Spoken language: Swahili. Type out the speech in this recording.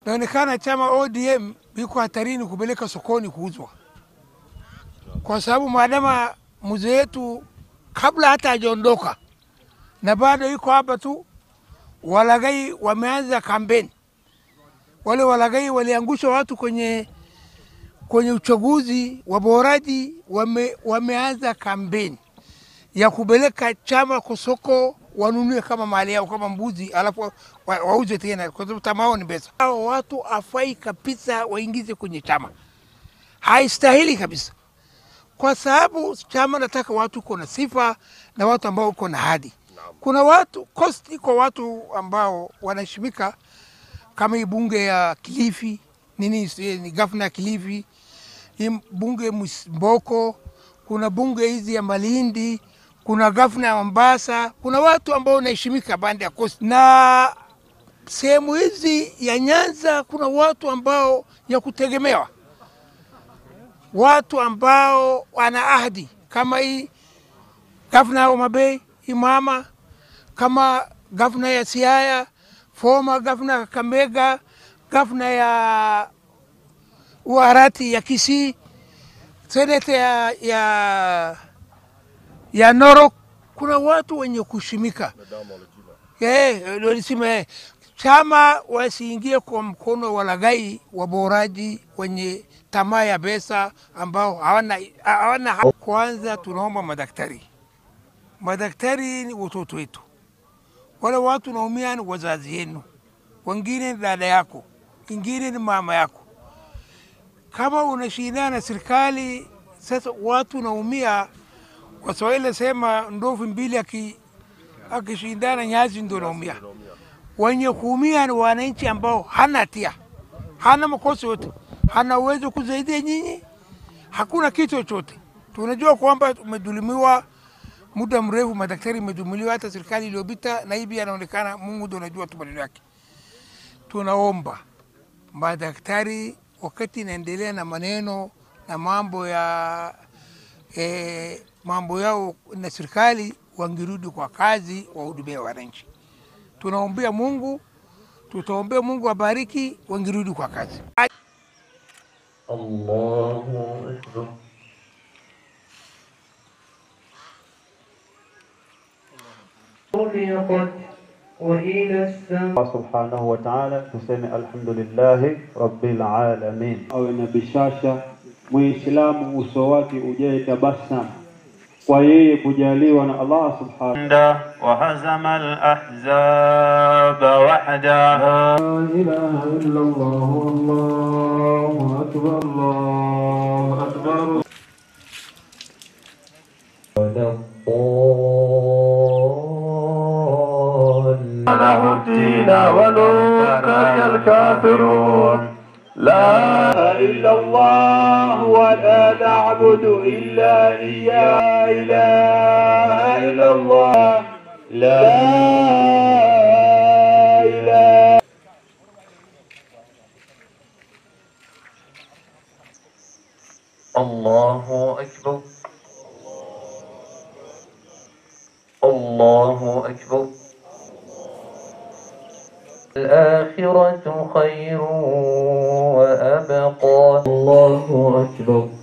inaonekana chama ODM iko hatarini kupeleka sokoni kuuzwa, kwa sababu maadama mzee wetu kabla hata hajaondoka na bado iko hapa tu, walagai wameanza kampeni. Wale walagai waliangusha watu kwenye kwenye uchaguzi, waboraji wame, wameanza kampeni ya kupeleka chama kwa soko wanunue kama mali yao kama mbuzi, alafu wa- wauze tena, kwa sababu tamao ni pesa. Hao watu afai kabisa waingize kwenye chama, haistahili kabisa, kwa sababu chama nataka watu uko na sifa na watu ambao uko na hadi. Kuna watu cost iko watu ambao wanaheshimika kama hii bunge ya Kilifi nini, si- ni gavana ya Kilifi, hii bunge Mboko, kuna bunge hizi ya Malindi, kuna gavana ya Mombasa, kuna watu ambao wanaheshimika bande ya Coast, na sehemu hizi ya Nyanza kuna watu ambao ya kutegemewa, watu ambao wana ahadi kama hii gavana ya Homa Bay Imama, kama gavana ya Siaya, former gavana ya Kakamega, gavana ya Uarati ya Kisii, seneta ya, ya, ya Narok. Kuna watu wenye kushimika Eh, walisema eh, chama wasiingie kwa mkono wa lagai waboraji wenye tamaa ya pesa ambao hawana hawana. ha- Kwanza tunaomba madaktari, madaktari ni watoto wetu, wale watu naumia ni wazazi yenu, wengine ni dada yako, ingine ni mama yako. Kama unashindana na serikali, sasa watu naumia. Waswahili sema ndovu mbili aki akishindana nyazi ndo naumia. Wenye kuumia ni wananchi ambao hana hatia, hana makosa yote, hana uwezo kusaidia nyinyi, hakuna kitu chochote. Tunajua kwamba tumedhulumiwa muda mrefu, madaktari imedhulumiwa, hata serikali iliyopita, na hivi anaonekana, Mungu ndo anajua tu maneno yake. Tunaomba madaktari, wakati inaendelea na maneno na mambo ya eh, mambo yao na serikali, wangirudi kwa kazi, wahudumie wananchi. Tunaombea Mungu, tutaombea Mungu abariki, wangirudi kwa kazi. الله أكبر خلقت وإلى السماء Allah subhanahu wa ta'ala, tuseme alhamdulillahi rabbil alamin. Awe na bishasha Muislamu uso wake ujae tabasamu kwa yeye kujaliwa na Allah subhanahu وهزم الأحزاب وحده لا إله إلا الله الله أكبر الله أكبر ولا الضالين له الدين ولو كره الكافرون لا إلا الله ولا نعبد إلا إياه لا إله إلا الله لا إله الله أكبر الله أكبر الآخرة خير وأبقى الله أكبر